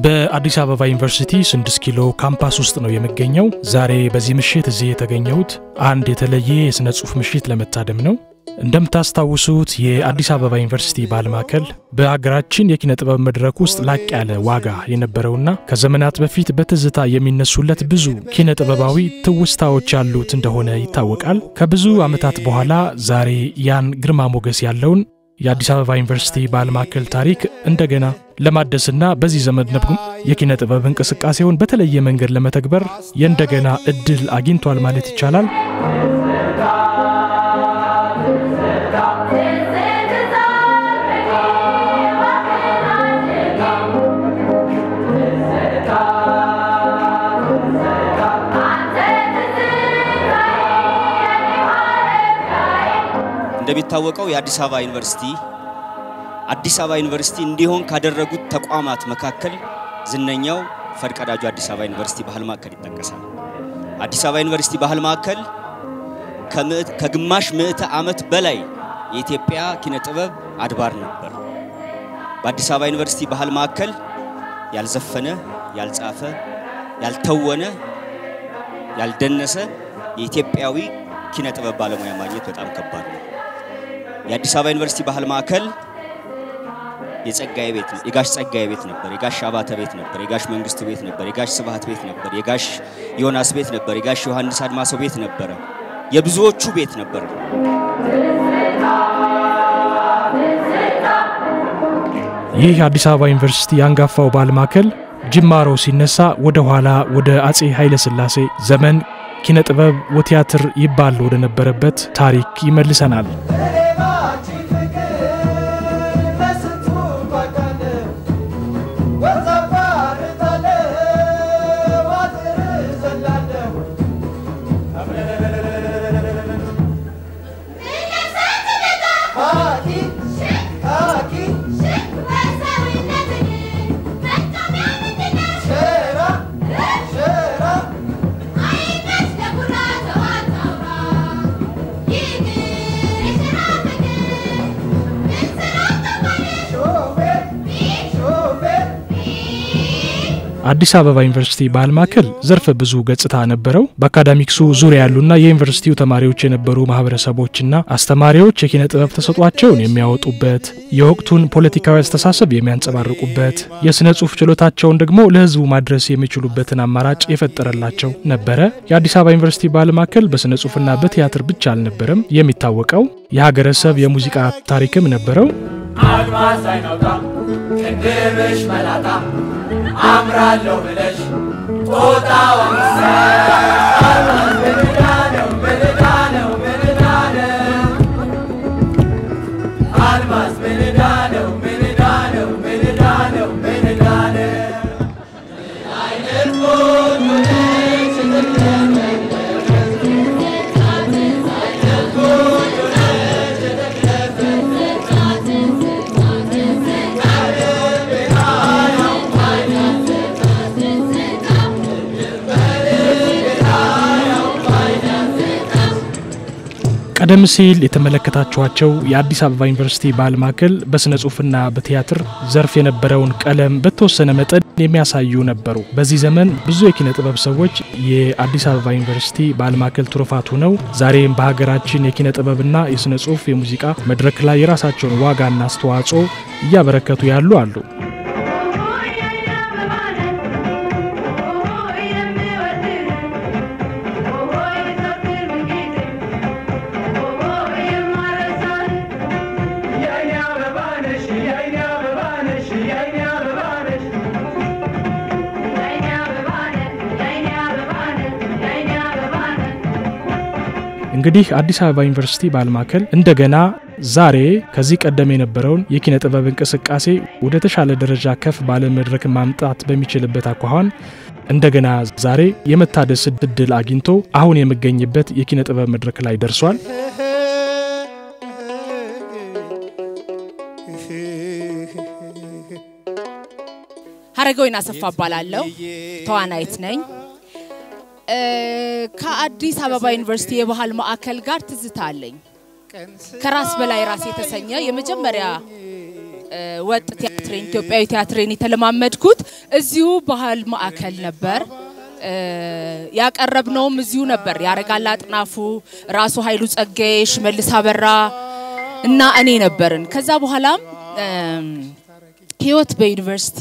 በአዲስ አበባ ዩኒቨርሲቲ ስድስት ኪሎ ካምፓስ ውስጥ ነው የሚገኘው። ዛሬ በዚህ ምሽት እዚህ የተገኘሁት አንድ የተለየ የሥነ ጽሑፍ ምሽት ለመታደም ነው። እንደምታስታውሱት የአዲስ አበባ ዩኒቨርሲቲ ባህል ማዕከል በሀገራችን የኪነ ጥበብ መድረክ ውስጥ ላቅ ያለ ዋጋ የነበረውና ከዘመናት በፊት በትዝታ የሚነሱለት ብዙ ኪነ ጥበባዊ ትውስታዎች ያሉት እንደሆነ ይታወቃል። ከብዙ ዓመታት በኋላ ዛሬ ያን ግርማ ሞገስ ያለውን የአዲስ አበባ ዩኒቨርሲቲ ባህል ማዕከል ታሪክ እንደገና ለማደስና በዚህ ዘመን ነብጉም የኪነ ጥበብ እንቅስቃሴውን በተለየ መንገድ ለመተግበር የእንደገና እድል አግኝቷል ማለት ይቻላል። እንደሚታወቀው የአዲስ አበባ ዩኒቨርሲቲ አዲስ አበባ ዩኒቨርሲቲ እንዲሆን ካደረጉት ተቋማት መካከል ዝነኛው ፈርቀዳጁ አዲስ አበባ ዩኒቨርሲቲ ባህል ማዕከል ይጠቀሳል። አዲስ አበባ ዩኒቨርሲቲ ባህል ማዕከል ከግማሽ ምዕተ ዓመት በላይ የኢትዮጵያ ኪነ ጥበብ አድባር ነበር። በአዲስ አበባ ዩኒቨርሲቲ ባህል ማዕከል ያልዘፈነ፣ ያልጻፈ፣ ያልተወነ፣ ያልደነሰ የኢትዮጵያዊ ኪነ ጥበብ ባለሙያ ማግኘት በጣም ከባድ ነው። የአዲስ አበባ ዩኒቨርሲቲ ባህል ማዕከል የጸጋዬ ቤት የጋሽ ጸጋዬ ቤት ነበር። የጋሽ አባተ ቤት ነበር። የጋሽ መንግስቱ ቤት ነበር። የጋሽ ስብሐት ቤት ነበር። የጋሽ ዮናስ ቤት ነበር። የጋሽ ዮሐንስ አድማሰው ቤት ነበረ። የብዙዎቹ ቤት ነበር። ይህ አዲስ አበባ ዩኒቨርሲቲ የአንጋፋው ባህል ማዕከል ጅማሮ ሲነሳ ወደ ኋላ ወደ አጼ ኃይለ ሥላሴ ዘመን ኪነ ጥበብ ወቲያትር ይባል ወደ ነበረበት ታሪክ ይመልሰናል። አዲስ አበባ ዩኒቨርሲቲ ባህል ማዕከል ዘርፈ ብዙ ገጽታ ነበረው። በአካዳሚክሱ ዙሪያ ያሉና የዩኒቨርሲቲው ተማሪዎች የነበሩ ማህበረሰቦችና አስተማሪዎች የኪነ ጥበብ ተሰጧቸውን የሚያወጡበት፣ የወቅቱን ፖለቲካዊ አስተሳሰብ የሚያንጸባርቁበት፣ የሥነ ጽሑፍ ችሎታቸውን ደግሞ ለሕዝቡ ማድረስ የሚችሉበትን አማራጭ የፈጠረላቸው ነበረ። የአዲስ አበባ ዩኒቨርሲቲ ባህል ማዕከል በሥነ ጽሑፍና በቲያትር ብቻ አልነበረም የሚታወቀው፣ የሀገረሰብ የሙዚቃ ታሪክም ነበረው። አድማስ አይናውጣ ቅድምሽ መላጣ አምራለሁ ብለሽ ጦጣ ወንሰ አልማዝ ምንዳ ነው ምንዳ ነው ምንዳ ነው አልማዝ ምንዳ ነው ምንዳ ነው ምንዳ ነው ምንዳ ነው አይነት ቆንጆ ነች ቀደም ሲል የተመለከታችኋቸው የአዲስ አበባ ዩኒቨርሲቲ ባህል ማዕከል በሥነ ጽሑፍና በቲያትር ዘርፍ የነበረውን ቀለም በተወሰነ መጠን የሚያሳዩ ነበሩ። በዚህ ዘመን ብዙ የኪነ ጥበብ ሰዎች የአዲስ አበባ ዩኒቨርሲቲ ባህል ማዕከል ትሩፋት ሆነው ዛሬም በሀገራችን የኪነ ጥበብና የሥነ ጽሑፍ የሙዚቃ መድረክ ላይ የራሳቸውን ዋጋና አስተዋጽኦ እያበረከቱ ያሉ አሉ። እንግዲህ አዲስ አበባ ዩኒቨርሲቲ ባህል ማዕከል እንደገና ዛሬ ከዚህ ቀደም የነበረውን የኪነ ጥበብ እንቅስቃሴ ወደ ተሻለ ደረጃ ከፍ ባለ መድረክ ማምጣት በሚችልበት አኳኋን እንደገና ዛሬ የመታደስ እድል አግኝቶ አሁን የሚገኝበት የኪነ ጥበብ መድረክ ላይ ደርሷል። ሀረገወይን አሰፋ እባላለሁ። ተዋናይት ነኝ። ከአዲስ አበባ ዩኒቨርሲቲ የባህል ማዕከል ጋር ትዝታ አለኝ። ከራስ በላይ ራስ የተሰኘ የመጀመሪያ እ፣ ወጥ ቲያትሬን ኢትዮጵያዊ ቲያትሬን የተለማመድኩት እዚሁ ባህል ማዕከል ነበር። እ፣ ያቀረብነውም እዚሁ ነበር። ያረጋል አጥናፉ፣ ራሱ ኃይሉ ጸጋዬ፣ ሽመልስ አበራ እና እኔ ነበርን። ከዛ በኋላም እም፣ ህይወት በዩኒቨርሲቲ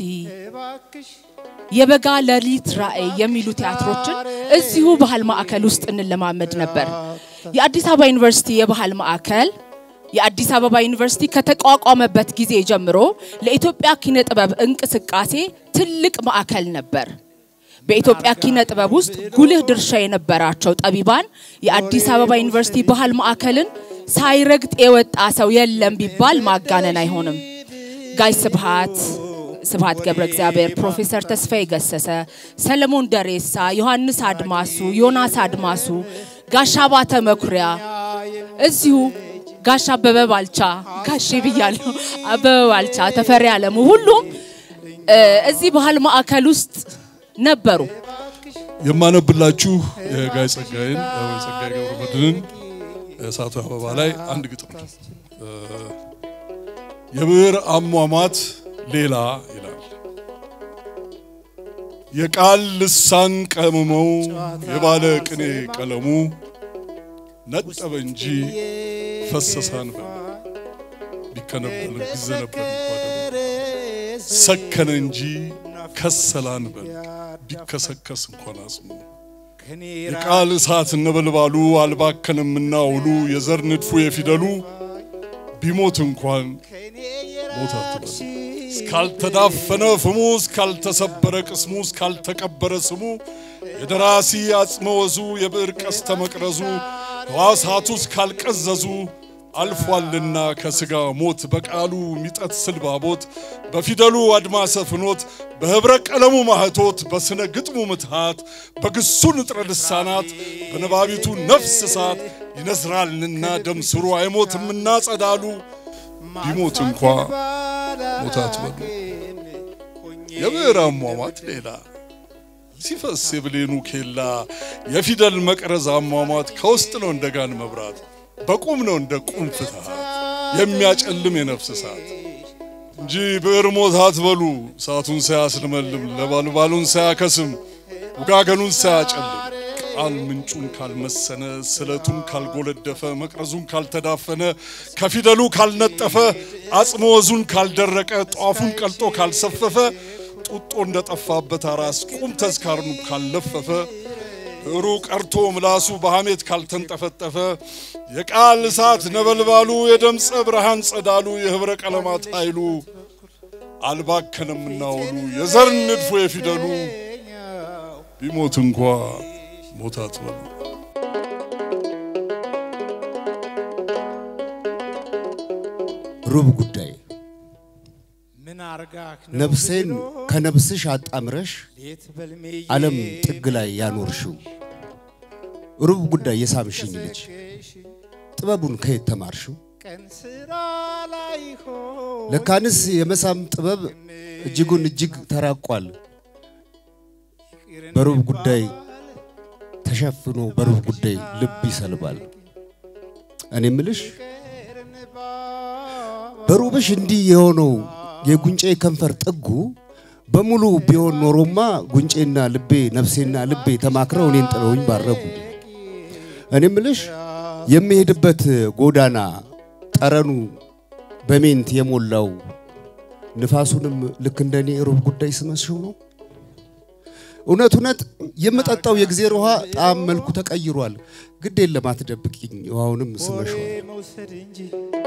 የበጋ ሌሊት ራዕይ የሚሉ ቲያትሮችን እዚሁ ባህል ማዕከል ውስጥ እንለማመድ ነበር። የአዲስ አበባ ዩኒቨርሲቲ የባህል ማዕከል የአዲስ አበባ ዩኒቨርሲቲ ከተቋቋመበት ጊዜ ጀምሮ ለኢትዮጵያ ኪነ ጥበብ እንቅስቃሴ ትልቅ ማዕከል ነበር። በኢትዮጵያ ኪነ ጥበብ ውስጥ ጉልህ ድርሻ የነበራቸው ጠቢባን የአዲስ አበባ ዩኒቨርሲቲ ባህል ማዕከልን ሳይረግጥ የወጣ ሰው የለም ቢባል ማጋነን አይሆንም። ጋይ ስብሃት ስብሃት ገብረ እግዚአብሔር፣ ፕሮፌሰር ተስፋዬ ገሰሰ፣ ሰለሞን ደሬሳ፣ ዮሐንስ አድማሱ፣ ዮናስ አድማሱ፣ ጋሻ ባተ መኩሪያ እዚሁ ጋሻ አበበ ባልቻ ጋሼ ብያለሁ፣ አበበ ባልቻ፣ ተፈሪ አለሙ ሁሉም እ፣ እዚህ ባህል ማዕከል ውስጥ ነበሩ። የማነብላችሁ የጋይ ጸጋዬን ወይ ጸጋዬ ገብረ መድኅንን እሳቱ አበባ ላይ አንድ ግጥም ነው። እ፣ የብዕር አሟሟት ሌላ ይላል። የቃል ልሳን ቀምመው የባለ ቅኔ ቀለሙ ነጠበ እንጂ ፈሰሳን በል ቢከነበል ቢዘነበል እንኳ ደሙ ሰከነ እንጂ ከሰላን በል ቢከሰከስ እንኳን አጽሙ የቃል እሳት ነበልባሉ አልባከንምና ውሉ የዘር ንድፉ የፊደሉ ቢሞት እንኳን ሞት አትበሉ። እስካልተዳፈነ ፍሙ እስካልተሰበረ ቅስሙ እስካልተቀበረ ስሙ የደራሲ አጽመ ወዙ የብዕር ቀስተ መቅረዙ ሕዋሳቱ እስካልቀዘዙ አልፏልና ከሥጋ ሞት በቃሉ ሚጠት ስልባቦት በፊደሉ አድማሰ ፍኖት በኅብረ ቀለሙ ማህቶት በስነ ግጥሙ ምትሃት በግሱ ንጥረ ልሳናት በነባቢቱ ነፍስ እሳት ይነዝራልና ደም ስሩ አይሞትምና ጸዳሉ ቢሞት እንኳ ሞት አትበሉ። የብዕር አሟሟት ሌላ ሲፈስ የብሌኑ ኬላ የፊደል መቅረዝ አሟሟት ከውስጥ ነው እንደ ጋን መብራት በቁም ነው እንደ ቁም ፍትሃት የሚያጨልም የነፍስ እሳት እንጂ ብዕር ሞት አትበሉ። እሳቱን ሳያስልመልም ለባልባሉን ሳያከስም ውጋገኑን ሳያጨልም ቃል ምንጩን ካልመሰነ ስለቱን ካልጎለደፈ መቅረዙን ካልተዳፈነ ከፊደሉ ካልነጠፈ አጽመ ወዙን ካልደረቀ ጧፉን ቀልጦ ካልሰፈፈ ጡጦ እንደጠፋበት አራስ ቁም ተዝካርኑ ካልለፈፈ ብዕሩ ቀርቶ ምላሱ በሐሜት ካልተንጠፈጠፈ የቃል እሳት ነበልባሉ የደምፀ ብርሃን ጸዳሉ የኅብረ ቀለማት ኃይሉ አልባከነምና ውሉ የዘር ንድፉ የፊደሉ ቢሞት እንኳ ሞት አትበሉ። ሩብ ጉዳይ ምን አርጋክ ነፍሴን ከነፍስሽ አጣምረሽ ሌት በልሜ ዓለም ጥግ ላይ ያኖርሽው ሩብ ጉዳይ የሳምሽኝ ልጅ ጥበቡን ከየት ተማርሽው? ቀን ስራ ላይ ሆን ለካንስ የመሳም ጥበብ እጅጉን እጅግ ተራቋል። በሩብ ጉዳይ ተሸፍኖ በሩብ ጉዳይ ልብ ይሰልባል። እኔ ምልሽ በሩብሽ እንዲህ የሆነው የጉንጬ ከንፈር ጥጉ በሙሉ ቢሆን ኖሮማ ጉንጬና ልቤ ነፍሴና ልቤ ተማክረው እኔን ጥለውኝ ባረጉ። እኔ ምልሽ የሚሄድበት ጎዳና ጠረኑ በሜንት የሞላው ንፋሱንም ልክ እንደኔ ሩብ ጉዳይ ስመስሽው ነው። እውነት እውነት የምጠጣው የእግዜር ውሃ ጣዕም መልኩ ተቀይሯል። ግድ የለም አትደብቂኝ፣ ውሃውንም ስመሸዋል። መውሰድ እንጂ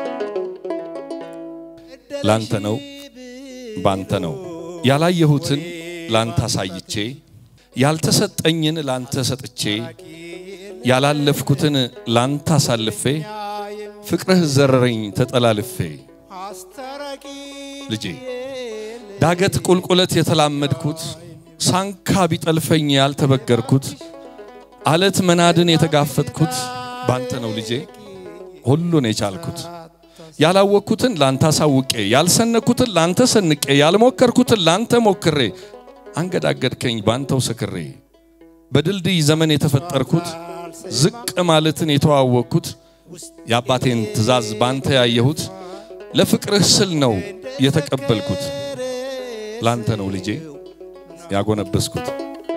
ላንተ ነው ባንተ ነው ያላየሁትን ላንተ አሳይቼ ያልተሰጠኝን ላንተ ሰጥቼ ያላለፍኩትን ላንተ አሳልፌ ፍቅርህ ዘረረኝ ተጠላልፌ አስታራቂ ልጄ ዳገት ቁልቁለት የተላመድኩት ሳንካ ቢጠልፈኝ ያልተበገርኩት አለት መናድን የተጋፈጥኩት ባንተ ነው ልጄ ሁሉን የቻልኩት ያላወቅኩትን ላንተ አሳውቄ ያልሰነኩትን ላንተ ሰንቄ ያልሞከርኩትን ላንተ ሞክሬ አንገዳገድከኝ ባንተው ሰክሬ በድልድይ ዘመን የተፈጠርኩት ዝቅ ማለትን የተዋወቅኩት የአባቴን ትእዛዝ ባንተ ያየሁት ለፍቅርህ ስል ነው የተቀበልኩት። ላንተ ነው ልጄ ያጎነበስኩት።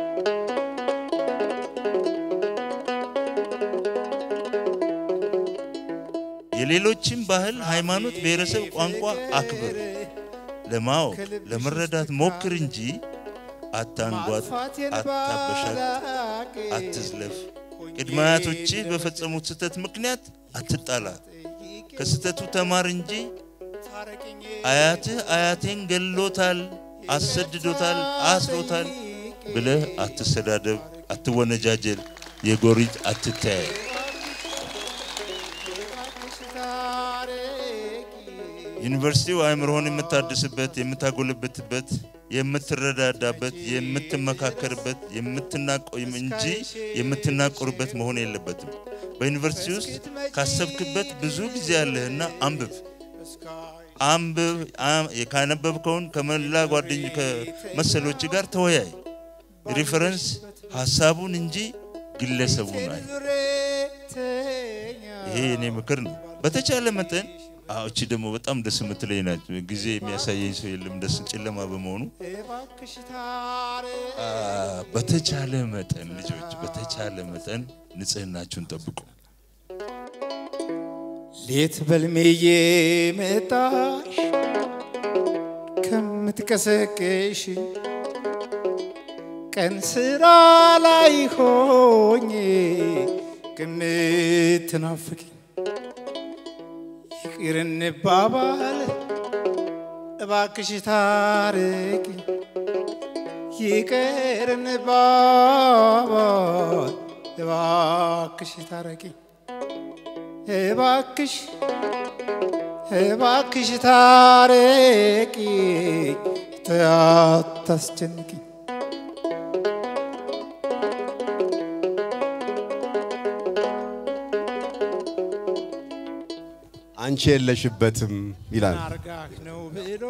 የሌሎችን ባህል፣ ሃይማኖት፣ ብሔረሰብ፣ ቋንቋ አክብር። ለማወቅ ለመረዳት ሞክር እንጂ አታንጓት፣ አታበሻት፣ አትዝለፍ። ቅድመ አያቶችህ በፈጸሙት ስህተት ምክንያት አትጣላ። ከስህተቱ ተማር እንጂ አያትህ አያቴን ገሎታል፣ አሰድዶታል፣ አስሮታል ብለህ አትሰዳደብ፣ አትወነጃጀል፣ የጎሪጥ አትተያይ። ዩኒቨርሲቲው አእምሮህን የምታድስበት፣ የምታጎለብትበት፣ የምትረዳዳበት፣ የምትመካከርበት የምትናቆ- እንጂ የምትናቆርበት መሆን የለበትም። በዩኒቨርሲቲ ውስጥ ካሰብክበት ብዙ ጊዜ ያለህና አንብብ አንብብ። አም- ካነበብከውን ከመላ ጓደኝ ከመሰሎች ጋር ተወያይ። ሪፈረንስ ሀሳቡን እንጂ ግለሰቡን አይ። ይሄ የኔ ምክር ነው። በተቻለ መጠን አዎ፣ እቺ ደግሞ በጣም ደስ የምትለኝ ናት። ጊዜ የሚያሳየኝ ሰው የለም፣ ደስ ጨለማ በመሆኑ አ፣ በተቻለ መጠን ልጆች፣ በተቻለ መጠን ንጽህናችሁን ጠብቁ። ሌት በልሜዬ መጣሽ ከምትቀሰቅሽ ቀን ስራ ላይ ሆኜ ከምትናፍቅኝ ይቅር እንባባል እባክሽ ታረቂ ይቅር እንባባል እባክሽ ታረቂ እባክሽ እባክሽ ታረቂ አታስጨንቂ አንቺ የለሽበትም ይላል። አርጋህ ነው ብሎ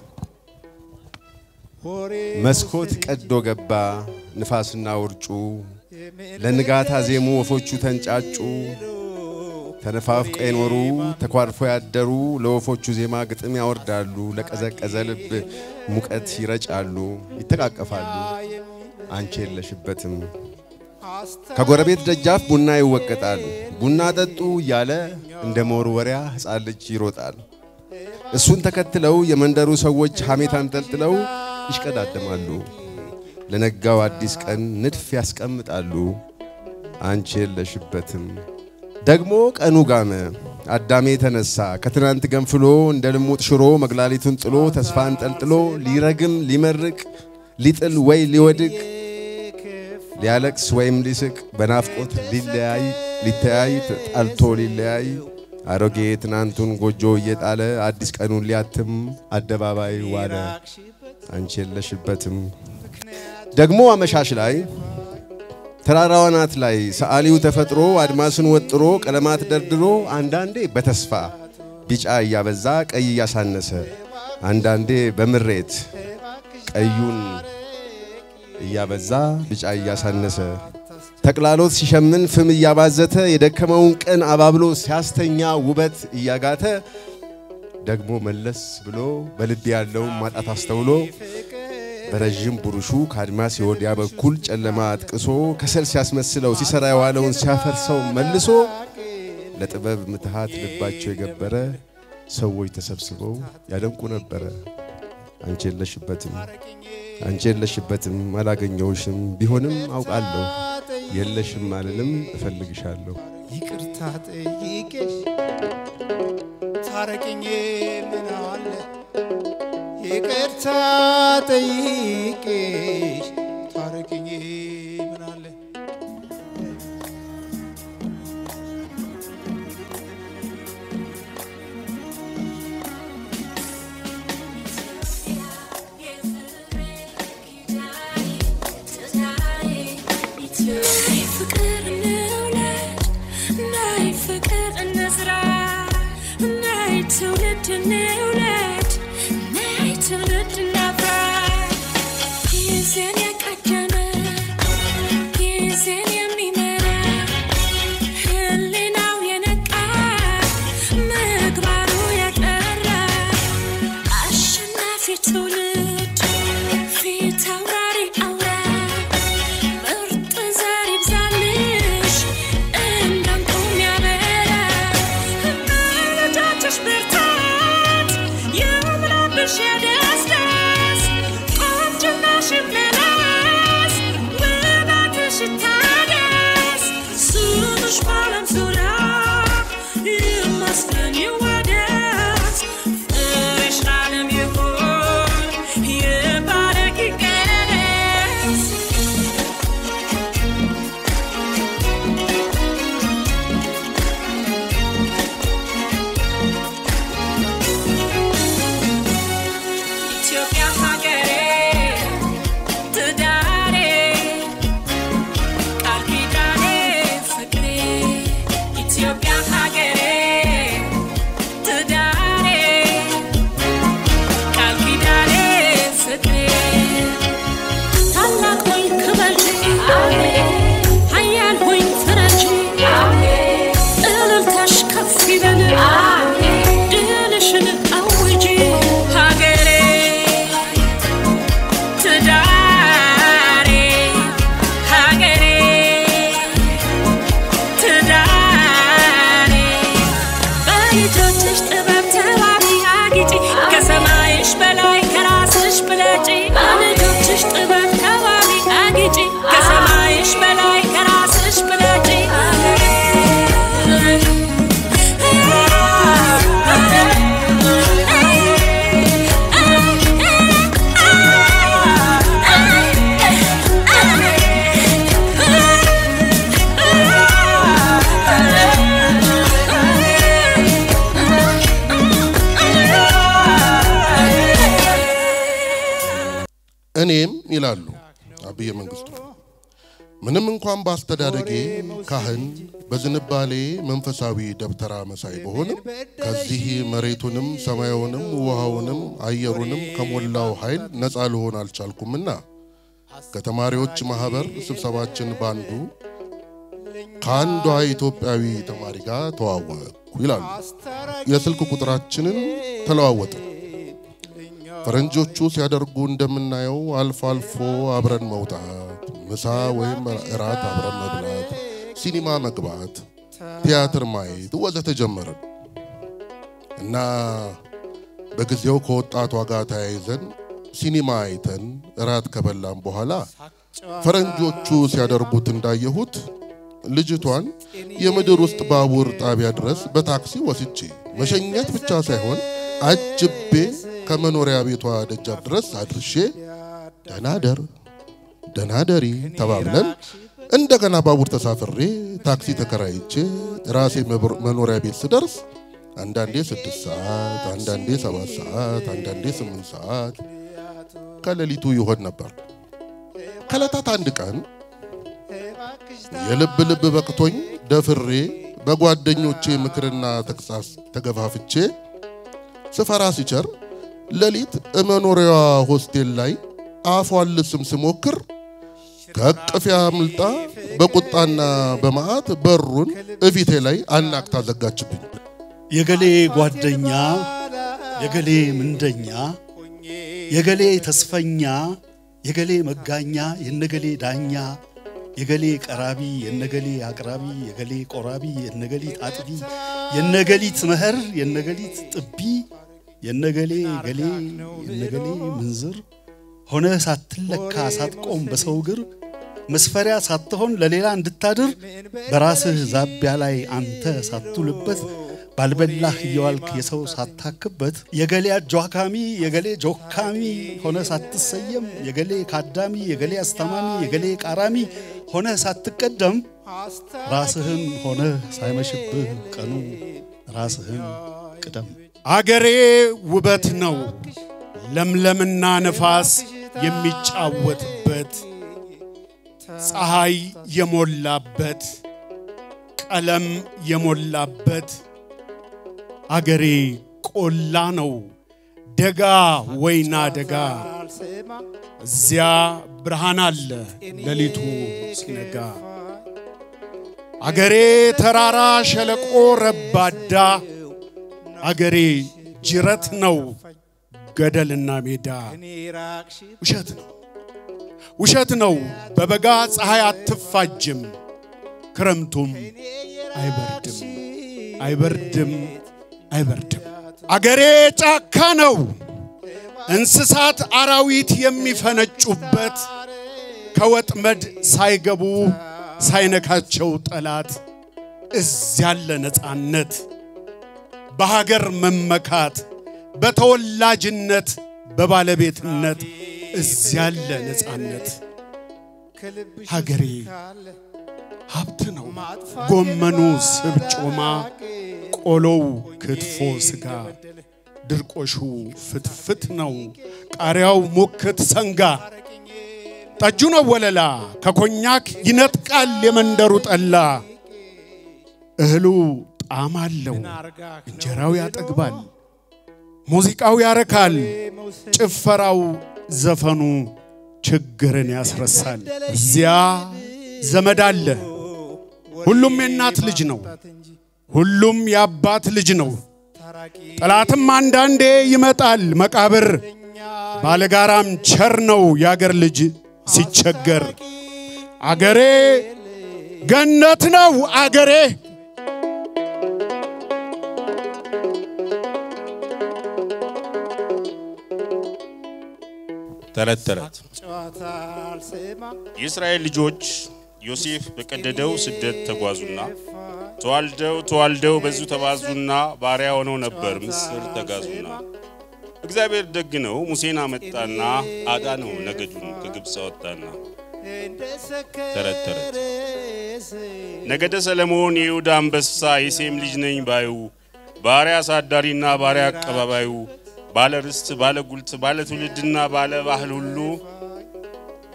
ወሬ መስኮት ቀዶ ገባ ንፋስና ውርጩ፣ ለንጋት አዜሙ ወፎቹ ተንጫጩ። ተነፋፍቀው የኖሩ ተኳርፎ ያደሩ ለወፎቹ ዜማ ግጥም ያወርዳሉ። ለቀዘቀዘ ልብ ሙቀት ይረጫሉ፣ ይተቃቀፋሉ። አንቺ የለሽበትም ከጎረቤት ደጃፍ ቡና ይወቀጣል። ቡና ጠጡ እያለ እንደ መወርወሪያ ሕፃን ልጅ ይሮጣል። እሱን ተከትለው የመንደሩ ሰዎች ሐሜት አንጠልጥለው ይሽቀዳደማሉ። ለነጋው አዲስ ቀን ንድፍ ያስቀምጣሉ። አንቺ የለሽበትም። ደግሞ ቀኑ ጋመ፣ አዳሜ ተነሳ ከትናንት ገንፍሎ እንደ ልሙጥ ሽሮ መግላሊቱን ጥሎ ተስፋ አንጠልጥሎ ሊረግም ሊመርቅ ሊጥል ወይ ሊወድቅ ሊያለቅስ ወይም ሊስቅ በናፍቆት ሊለያይ ሊተያይ ጣልቶ ሊለያይ አሮጌ ትናንቱን ጎጆ እየጣለ አዲስ ቀኑን ሊያትም አደባባይ ዋለ። አንቺ የለሽበትም። ደግሞ አመሻሽ ላይ ተራራዋ ናት ላይ ሰዓሊው ተፈጥሮ አድማስን ወጥሮ ቀለማት ደርድሮ አንዳንዴ በተስፋ ቢጫ እያበዛ ቀይ እያሳነሰ አንዳንዴ በምሬት ቀዩን እያበዛ ቢጫ እያሳነሰ ተቅላሎት ሲሸምን ፍም እያባዘተ የደከመውን ቀን አባብሎ ሲያስተኛ ውበት እያጋተ ደግሞ መለስ ብሎ በልብ ያለውን ማጣት አስተውሎ በረዥም ቡሩሹ ከአድማስ የወዲያ በኩል ጨለማ አጥቅሶ ከሰል ሲያስመስለው ሲሰራ የዋለውን ሲያፈርሰው መልሶ ለጥበብ ምትሃት ልባቸው የገበረ ሰዎች ተሰብስበው ያደንቁ ነበረ። አንቺ የለሽበትም አንቺ የለሽበትም፣ አላገኘውሽም። ቢሆንም አውቃለሁ የለሽም አልልም፣ እፈልግሻለሁ። ይቅርታ ጠይቄሽ ታረቅኝ ምን አለ ይቅርታ ጠይቄሽ ታረቅኝ ምን አለ ፍቅር እንውለድ ናይ ፍቅር እንዝራ ናይ ትውልድ እንውለድ ናይ ትውልድ እናፍራ ጊዜን የቀደመ ጊዜን የሚመራ ህሊናው የነቃ ምግባሩ የጠራ እኔም ይላሉ አብየ መንግስቱ ምንም እንኳን በአስተዳደጌ ካህን በዝንባሌ መንፈሳዊ ደብተራ መሳይ በሆንም ከዚህ መሬቱንም ሰማዩንም ውሃውንም አየሩንም ከሞላው ኃይል ነፃ ልሆን አልቻልኩምና ከተማሪዎች ማህበር ስብሰባችን ባንዱ ከአንዷ ኢትዮጵያዊ ተማሪ ጋር ተዋወቅኩ ይላሉ። የስልክ ቁጥራችንን ተለዋወጥን። ፈረንጆቹ ሲያደርጉ እንደምናየው አልፎ አልፎ አብረን መውጣት፣ ምሳ ወይም እራት አብረን መብላት፣ ሲኒማ መግባት፣ ቲያትር ማየት ወዘተ ጀመርን እና በጊዜው ከወጣቷ ጋር ተያይዘን ሲኒማ አይተን እራት ከበላን በኋላ ፈረንጆቹ ሲያደርጉት እንዳየሁት ልጅቷን የምድር ውስጥ ባቡር ጣቢያ ድረስ በታክሲ ወስጄ መሸኘት ብቻ ሳይሆን አጅቤ ከመኖሪያ ቤቷ ደጃፍ ድረስ አድርሼ ደናደር ደናደሪ ተባብለን እንደገና ባቡር ተሳፍሬ ታክሲ ተከራይቼ ራሴ መኖሪያ ቤት ስደርስ አንዳንዴ ስድስት ሰዓት፣ አንዳንዴ ሰባት ሰዓት፣ አንዳንዴ ስምንት ሰዓት ከሌሊቱ ይሆን ነበር። ከዕለታት አንድ ቀን የልብ ልብ በቅቶኝ ደፍሬ በጓደኞቼ ምክርና ተግሳጽ ተገፋፍቼ ስፈራ ሲቸር ሌሊት መኖሪያዋ ሆስቴል ላይ አፏን ልስም ስሞክር ከእቅፊያ አምልጣ በቁጣና በመዓት በሩን እፊቴ ላይ አናቅታ ዘጋችብኝ። የገሌ ጓደኛ፣ የገሌ ምንደኛ፣ የገሌ ተስፈኛ፣ የገሌ መጋኛ፣ የነገሌ ዳኛ፣ የገሌ ቀራቢ፣ የነገሌ አቅራቢ፣ የገሌ ቆራቢ፣ የነገሊት አጥቢ፣ የነገሊት መኸር፣ የነገሊት ጥቢ፣ የነገሌ ገሌ፣ የነገሌ ምንዝር ሆነ ሳትለካ ሳትቆም በሰው እግር መስፈሪያ ሳትሆን ለሌላ እንድታድር በራስህ ዛቢያ ላይ አንተ ሳትውልበት ባልበላህ እየዋልክ የሰው ሳታክበት የገሌ አጇካሚ የገሌ ጆካሚ ሆነ ሳትሰየም የገሌ ካዳሚ የገሌ አስተማሚ የገሌ ቃራሚ ሆነ ሳትቀደም ራስህን ሆነ ሳይመሽብህ ቀኑ ራስህን ቅደም። አገሬ ውበት ነው ለምለምና ነፋስ የሚጫወትበት ፀሐይ የሞላበት ቀለም የሞላበት አገሬ ቆላ ነው ደጋ ወይና ደጋ እዚያ ብርሃን አለ ሌሊቱ ሲነጋ አገሬ ተራራ ሸለቆ ረባዳ አገሬ ጅረት ነው ገደልና ሜዳ ውሸት ነው ውሸት ነው በበጋ ፀሐይ አትፋጅም ክረምቱም አይበርድም አይበርድም አይበርድም አገሬ ጫካ ነው እንስሳት አራዊት የሚፈነጩበት ከወጥመድ ሳይገቡ ሳይነካቸው ጠላት እዚያለ ነፃነት በሀገር መመካት በተወላጅነት በባለቤትነት እዚያለ ነፃነት ሀገሬ ሀብት ነው ጎመኑ ስብ ጮማ ቆሎው ክትፎ ስጋ ድርቆሹ ፍትፍት ነው ቃሪያው ሙክት ሰንጋ ጠጁ ነው ወለላ ከኮኛክ ይነጥቃል የመንደሩ ጠላ እህሉ ጣዕም አለው እንጀራው ያጠግባል ሙዚቃው ያረካል ጭፈራው ዘፈኑ ችግርን ያስረሳል እዚያ ዘመድ አለ ሁሉም የእናት ልጅ ነው ሁሉም የአባት ልጅ ነው ጠላትም አንዳንዴ ይመጣል መቃብር ባለጋራም ቸር ነው የአገር ልጅ ሲቸገር አገሬ ገነት ነው አገሬ ተረት ተረት የእስራኤል ልጆች ዮሴፍ በቀደደው ስደት ተጓዙና ተዋልደው ተዋልደው በዙ ተባዙና ባሪያ ሆነው ነበር ምስር ተጋዙና እግዚአብሔር ደግ ነው ሙሴን አመጣና አዳነው ነገዱን ከግብፅ አወጣና ተረት ተረት ነገደ ሰለሞን የይሁዳ አንበሳ የሴም ልጅ ነኝ ባዩ ባሪያ አሳዳሪና ባሪያ አቀባባዩ ባለ ርስት ባለ ጉልት ባለ ትውልድና ባለ ባህል ሁሉ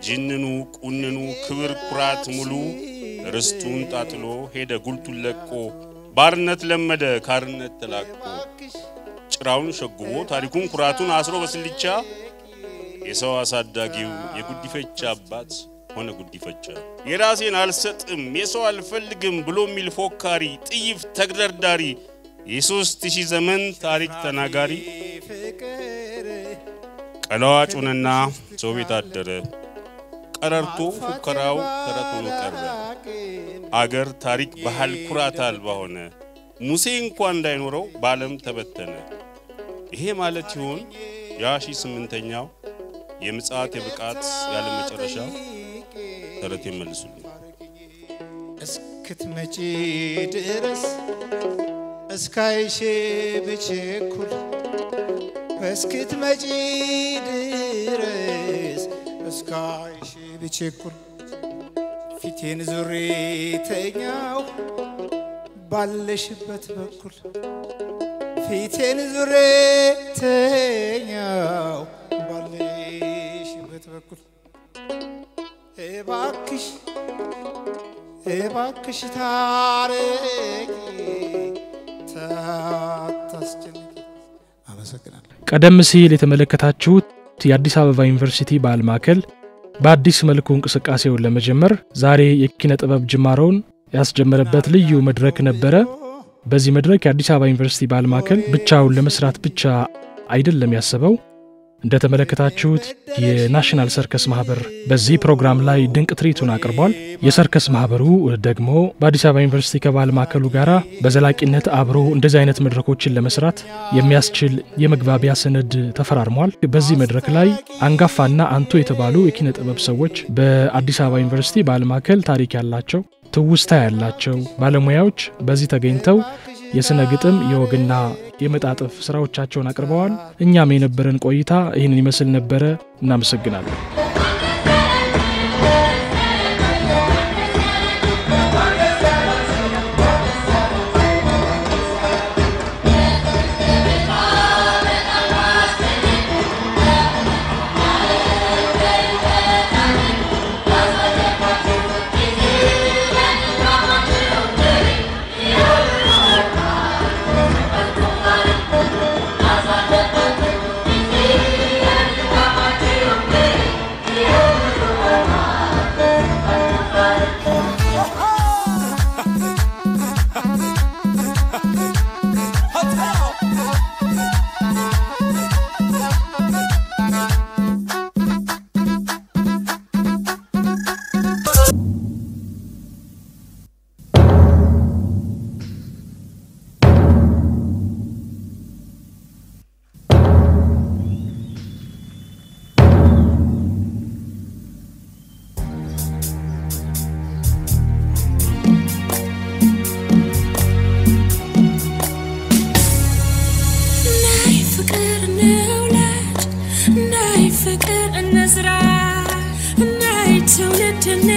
ጅንኑ ቁንኑ ክብር ኩራት ሙሉ ርስቱን ጣጥሎ ሄደ ጉልቱን ለቆ ባርነት ለመደ ካርነት ተላቆ ጭራውን ሸጉቦ ታሪኩን ኩራቱን አስሮ በስልቻ የሰው አሳዳጊው የጉዲፈቻ አባት ሆነ ጉዲፈቻ። የራሴን አልሰጥም የሰው አልፈልግም ብሎ የሚል ፎካሪ ጥይፍ ተግደርዳሪ የሶስት ሺህ ዘመን ታሪክ ተናጋሪ ቀለዋጩንና ሰው ቤት አደረ ቀረርቶ ፉከራው ተረት ሆኖ ቀረ። አገር ታሪክ ባህል ኩራት አልባ ሆነ። ሙሴ እንኳን እንዳይኖረው በዓለም ተበተነ። ይሄ ማለት ይሆን ያ ሺህ ስምንተኛው የምጽአት የብቃት ያለ መጨረሻ ተረት ይመልሱልኝ። እስክትመጪ ድረስ እስካይሽ ብችኩል እስክትመጪ ድረስ እስካይሽ ብችኩል ፊቴን ዙሬ ተኛው ባለሽበት በኩል ፊቴን ዙሬ ተኛው ባለሽበት በኩል እባክሽ እባክሽ ታረቂ ታታስጨንቂ። አመሰግናለሁ። ቀደም ሲል የተመለከታችሁት የአዲስ አበባ ዩኒቨርሲቲ ባህል ማዕከል በአዲስ መልኩ እንቅስቃሴውን ለመጀመር ዛሬ የኪነ ጥበብ ጅማሮውን ያስጀመረበት ልዩ መድረክ ነበረ። በዚህ መድረክ የአዲስ አበባ ዩኒቨርሲቲ ባህል ማዕከል ብቻውን ለመስራት ብቻ አይደለም ያሰበው። እንደተመለከታችሁት የናሽናል ሰርከስ ማህበር በዚህ ፕሮግራም ላይ ድንቅ ትርኢቱን አቅርቧል። የሰርከስ ማህበሩ ደግሞ በአዲስ አበባ ዩኒቨርሲቲ ከባህል ማዕከሉ ጋራ በዘላቂነት አብሮ እንደዚህ አይነት መድረኮችን ለመስራት የሚያስችል የመግባቢያ ሰነድ ተፈራርሟል። በዚህ መድረክ ላይ አንጋፋና አንቱ የተባሉ የኪነ ጥበብ ሰዎች በአዲስ አበባ ዩኒቨርሲቲ ባህል ማዕከል ታሪክ ያላቸው ትውስታ ያላቸው ባለሙያዎች በዚህ ተገኝተው የስነ ግጥም የወግና የመጣጥፍ ስራዎቻቸውን አቅርበዋል። እኛም የነበረን ቆይታ ይህንን ይመስል ነበረ። እናመሰግናለን። ናይ ፍቅር እንውለድ ናይ ፍቅር እንዝራ ናይ ትውልድ